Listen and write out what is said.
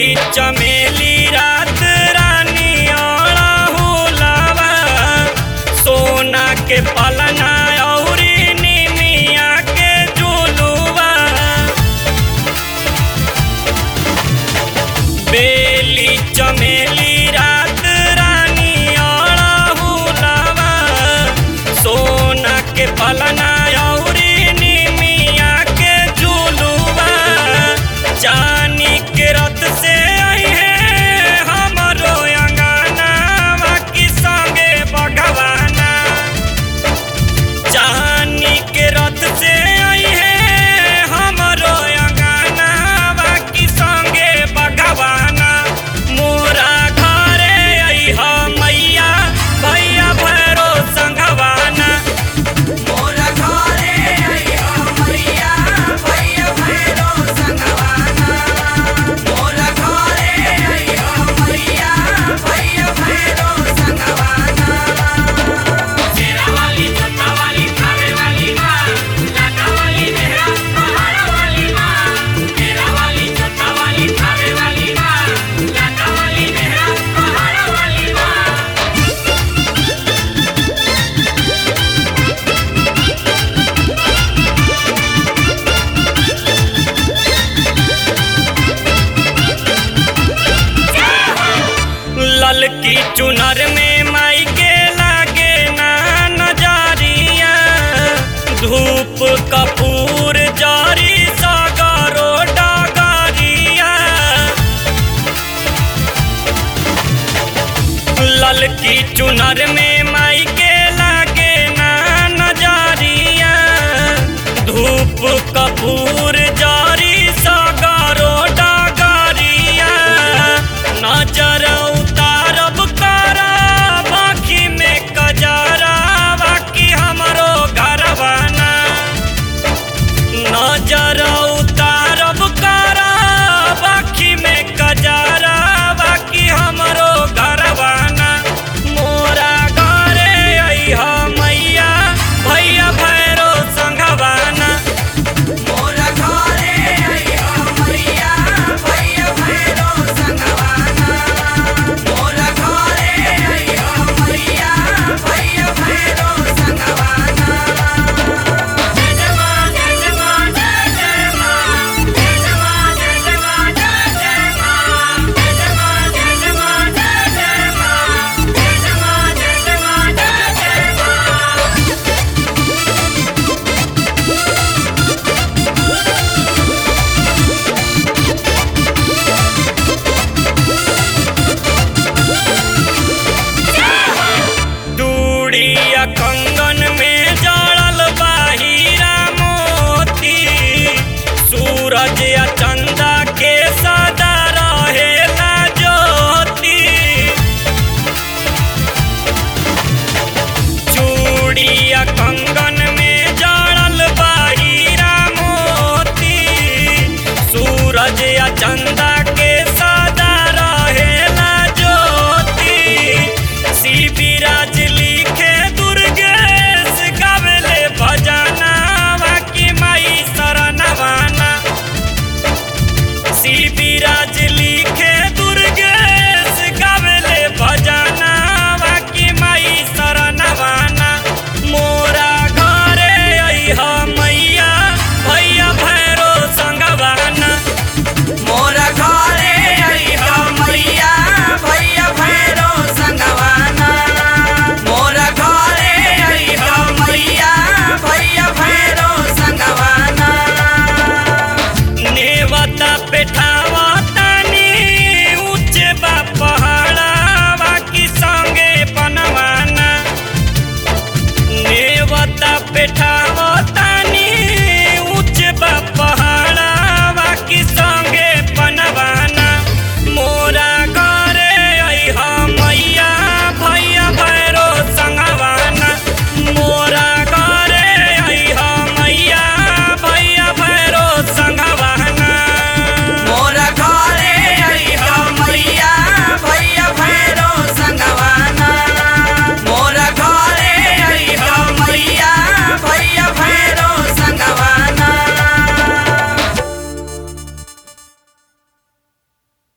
चमेली रात रानी आड़ा हुलावा सोना के पलना औरी निमिया के जुलुआ बेली चमेली रात रानी आड़ा हुलावा सोना के पलना औरी निमिया के जुलुआ जानी के रत से आई है हमरो अंगना की संगे भगवाना जानी के रथ से आई है हमरो अंगना की संगे भगवाना मोरा घरे आई हा मैया भैया भैरो संगवाना मोरा घरे आइया मैया भैया भैरो संगवाना मोरा घरे आइया मैया भैया भैरो संगवाना शेरा वाली चंदा वाली खावे वाली माँ लाटा वाली मेहरा पहाड़ा वाली माँ शेरा वाली चंदा वाली खावे वाली माँ लाटा वाली मेहरा पहाड़ा वाली माँ ललकी चुनर में माई के लागे ना नजरिया धूप कपूर जारी सागरो डागरिया ललकी चुनर